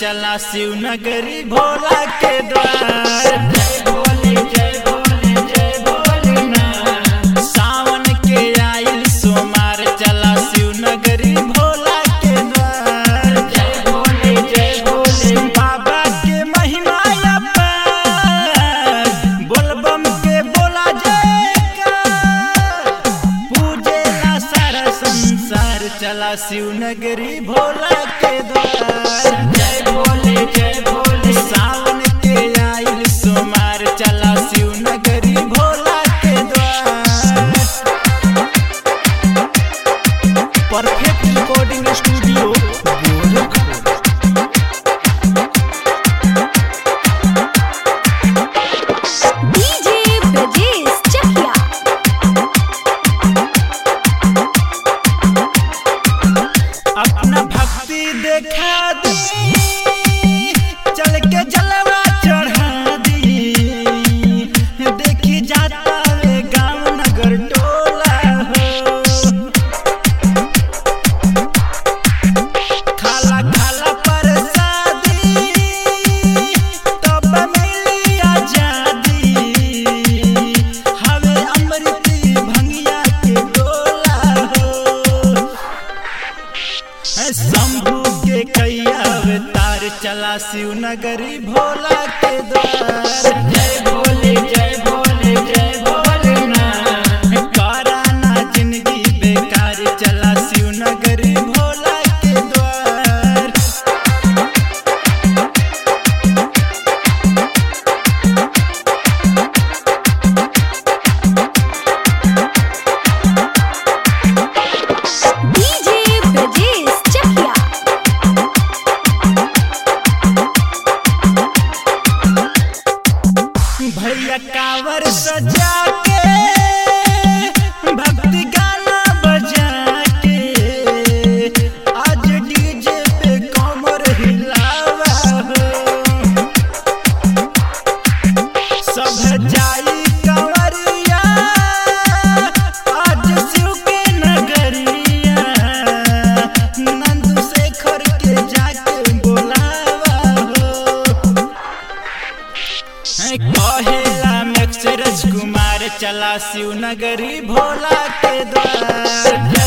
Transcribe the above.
चला शिवनगरी भोला के द्वार सावन के आइल सोमार चला शिवनगरी भोला के द्वार बाबा के महिमा अपार बोलबम के बोला जयकार पूजेला सारा संसार चला शिवनगरी भोला के द्वार जय भोले जय भोले सावन के आइल सोमार चला शिवनगरी भोला के द्वार perfect recording studio Gorakhpur DJ Brajesh Chakia अपना भक्ति देखा दी चल के जलवा चढ़ा दी देखी जाता वे गांव नगर टोला हो खाला खाला प्रसादी तब मिली आजादी हवे अमृती भंगिया के गोला हो शंभू के कैया अवतार चला शिवनगरी भोला के द्वार जय भोले जय भोले जय भोले कराना जिंदगी बेकार चला शिवनगरी भोला के द्वार डीजे ब्रजेश चकिया भैया कावर सजा के भक्ति गाना बजा के आज डीजे पे कमर हिलावा हो सब जाई कंवरिया आज शिव के नगरिया नंद शेखर के जाके बोलावा हो कहेला में राजकुमार चला शिवनगरी भोला के द्वार